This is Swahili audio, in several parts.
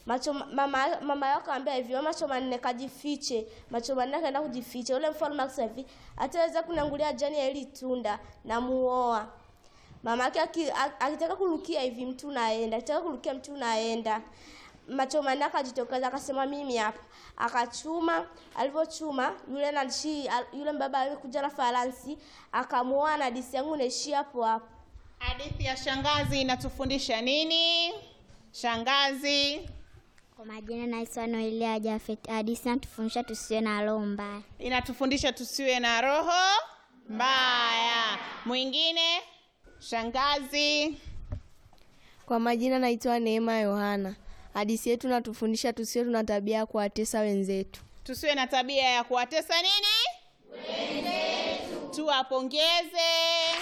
macho mama mama yao akamwambia hivi "Wewe macho manne kajifiche macho manne akaenda kujificha yule mfalme akasema hivi ataweza kunangulia jani ya hili tunda na muoa mama yake aki- a- akitaka kurukia hivi mtu naenda akitaka kurukia mtu naenda macho manne akajitokeza akasema mimi hapa akachuma alivyochuma yule nalishi yule mbaba alikuja na faransi akamuoa na disi yangu naishia hapo hapo Hadithi ya shangazi inatufundisha nini? Shangazi Kwa majina naitwa Noelia Jafet. Hadithi natufundisha tusiwe na roho mbaya. inatufundisha tusiwe na roho mbaya. Mwingine shangazi Kwa majina naitwa Neema Yohana. Hadithi yetu natufundisha tusiwe tuna tabia ya kuwatesa wenzetu. tusiwe na tabia ya kuwatesa nini wenzetu. Tuwapongeze.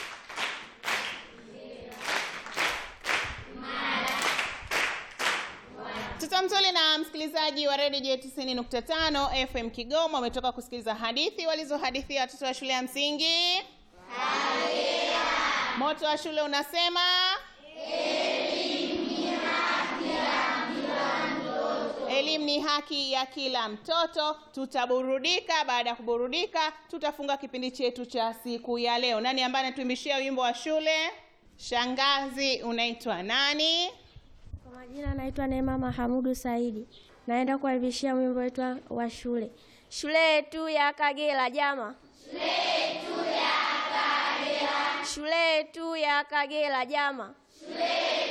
Mtoto mzuri na msikilizaji wa redio J 90.5 FM Kigoma umetoka kusikiliza hadithi walizohadithia watoto wa shule ya msingi. Moto wa shule unasema Elimu ni haki ya kila mtoto. Tutaburudika. Baada ya kuburudika, tutafunga kipindi chetu cha siku ya leo. Nani ambaye anatuimbishia wimbo wa shule? Shangazi, unaitwa nani? Kwa majina naitwa Neema Mahamudu Saidi. Naenda kuwaivishia wimbo wetu wa- wa shule. Shule yetu ya Kagera jama. Shule yetu ya Kagera. Shule yetu ya Kagera jama. Shule